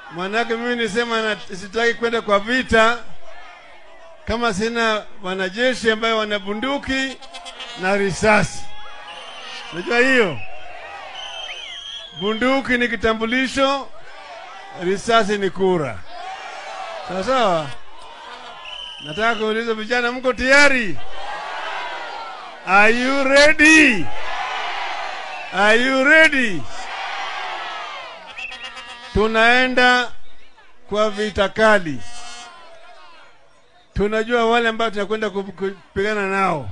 Manake mimi nisema na, sitaki kwenda kwa vita kama sina wanajeshi ambayo wana bunduki na risasi. Unajua hiyo, bunduki ni kitambulisho, risasi ni kura. Sawa sawa. Nataka kuuliza vijana, mko tayari? Are you ready? Are you ready? Tunaenda kwa vita kali. Tunajua wale ambao tunakwenda ku- kupigana nao.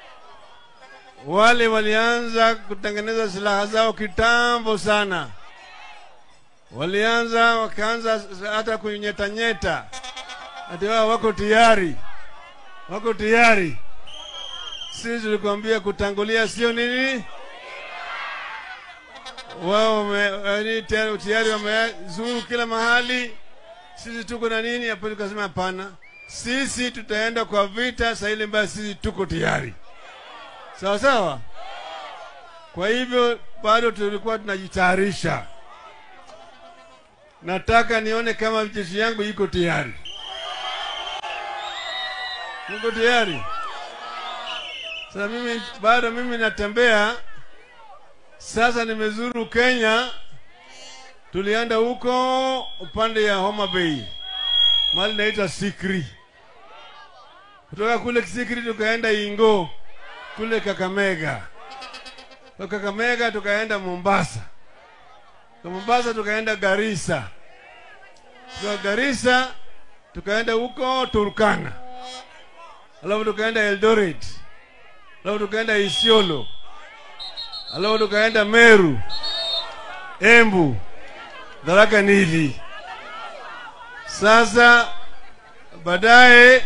Wale walianza kutengeneza silaha zao kitambo sana, walianza wakaanza hata kunyetanyeta, ati wao wako tayari, wako tayari. Sisi tulikwambia kutangulia sio nini wao wame- yaani tayari tayari wamezuru kila mahali. Sisi tuko na nini hapo? Tukasema hapana, sisi tutaenda kwa vita saa ile ambayo sisi tuko tayari, sawa sawa. Kwa hivyo bado tulikuwa tunajitayarisha. Nataka nione kama jeshi yangu iko tayari. Mko tayari? Sasa mimi bado mimi natembea sasa nimezuru Kenya, tulienda huko upande ya Homa Bay, mahali naitwa Sikri. Kutoka kule Sikri tukaenda Ingo kule Kakamega, kwa Kakamega tukaenda Mombasa, kwa Mombasa tukaenda Garissa, kwa Garissa tukaenda huko Turkana, alafu tukaenda Eldoret, alafu tukaenda Isiolo alafu tukaenda Meru, Embu, Tharaka Nithi. Sasa baadaye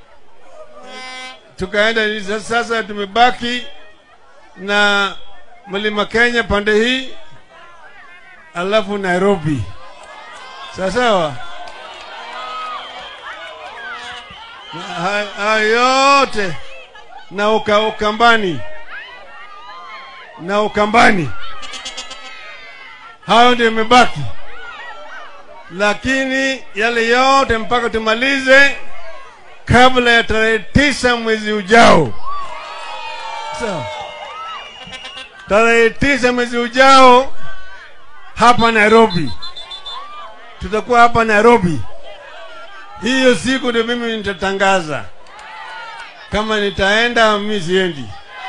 tukaenda sasa, sasa tumebaki na mlima Kenya pande hii, alafu Nairobi. Sawa sawa. Na ha- Hayo yote na uka, Ukambani na Ukambani, hayo ndio imebaki, lakini yale yote mpaka tumalize kabla ya tarehe tisa mwezi ujao. Sawa, tarehe tisa mwezi ujao hapa Nairobi, tutakuwa hapa Nairobi. Hiyo siku ndio mimi nitatangaza kama nitaenda au mimi siendi.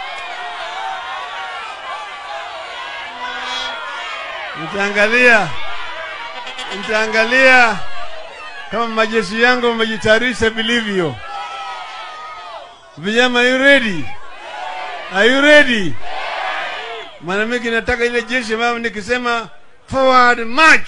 Nitaangalia, nitaangalia kama majeshi yangu wamejitayarisha vilivyo. Vijana, are you ready? Are you ready? Maana mimi nataka ile jeshi ambayo nikisema forward march,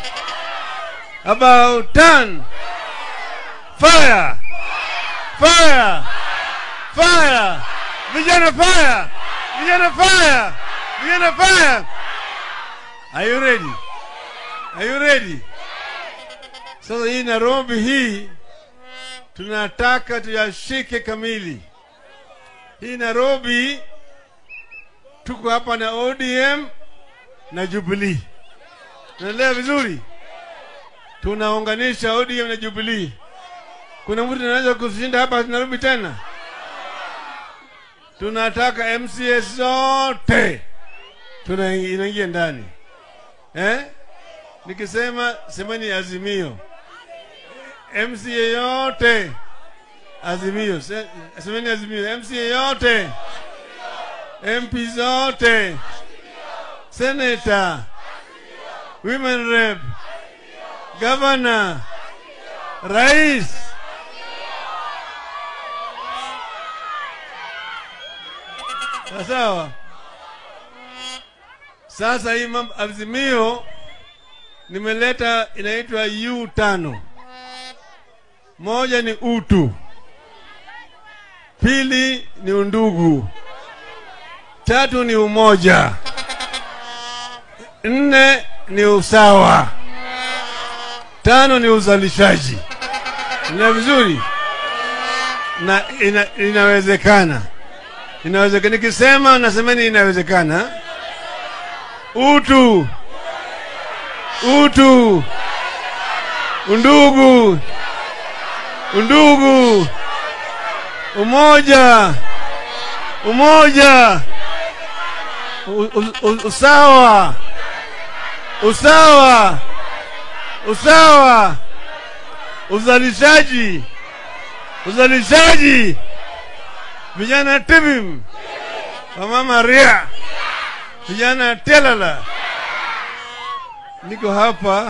about turn, fire, fire, fire, vijana fire, vijana fire, vijana fire. Are you ready? Are you ready? Sasa hii Nairobi hii tunataka tuyashike kamili. Hii Nairobi tuko hapa na ODM na Jubilee. Tunaelewa vizuri? Tunaunganisha ODM na Jubilee. Kuna mtu anaweza kushinda hapa Nairobi tena? Tunataka MCA zote tuna inaingia ndani eh? Nikisema semeni Azimio, MCA yote Azimio, Se- semeni Azimio, MCA yote, MP zote, Senator, Women Rep, Governor, Rais. Sawa sawa. Sasa hii mambo azimio nimeleta inaitwa U tano. Moja ni utu, pili ni undugu, tatu ni umoja, nne ni usawa, tano ni uzalishaji. Ina vizuri na ina, inawezekana, inawezekana. Nikisema nasemeni inawezekana utu utu undugu, undugu, umoja, umoja, u- u- u- usawa, usawa, usawa, uzalishaji, uzalishaji, vijana timim, wamama ria, vijana telala. Niko hapa,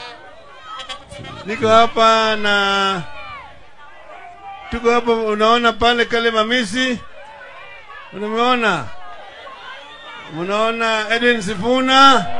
niko hapa na tuko hapa, unaona pale kale mamisi, unameona, unaona Edwin Sifuna